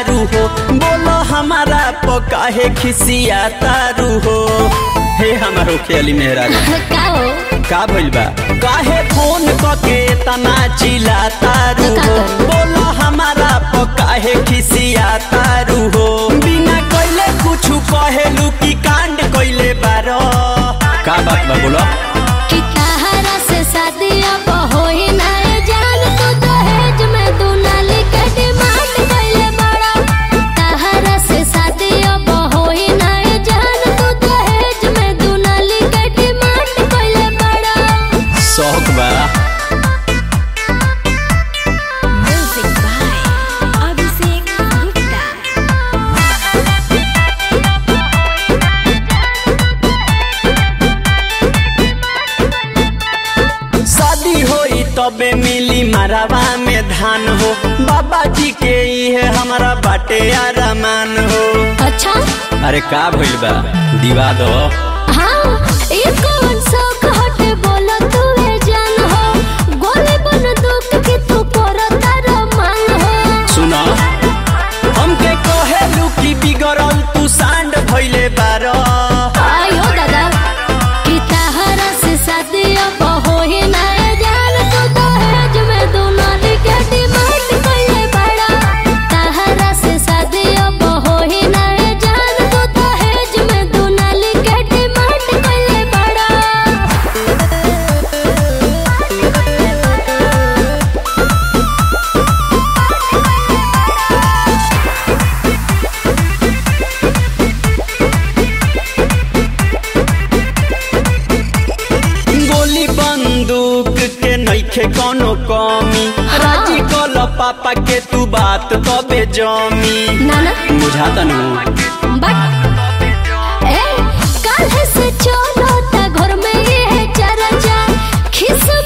तारू हो बोलो हमारा पकाहे खिसिया तारू हो हे हमारो खेली मेहरा का हो का भइल बा काहे फोन कके तना चिल्ला तारू का हो करी? बोलो हमारा पकाहे खिसिया तारू हो बिना कइले कुछु कहेलू की कांड कइले बारो का बात बा बोलो कि तहरा से शादी अब होई ना ए जान तू दहेज में दुनाली के डिमांड कइले बड़ा तहरा से शादी अब होई ना ए जान तू दहेज में दुनाली के डिमांड कइले बड़ा शौक बा म्यूजिक बाय अभिषेक गुप्ता शादी होई तबे मिली मरवा में धान हो बाबा जी के इहे हमारा बाटे आरामान हो अच्छा अरे का भइल बा दिवा दो हाँ ये कौन शौक हटे बोला तू ए जान हो गोली बन दुख के तू करता रमान हो सुना हमके कहेलू की बिगड़ल तू सांड भइले बारो आयो दादा कि तहरा से शादी अब होई ना ए जान तू दहेज में दुनाली के डिमांड कइले बड़ा तहरा से शादी अब होई ना ए जान तू दहेज में दुनाली के डिमांड कइले बड़ा गोली बंदूक के नइखे कोनो कमी राजी कल पापा के तू बात तबे जमी नाना बुझाता नु बट ए काल्ह से चलो ता घर में ये चर्चा खिस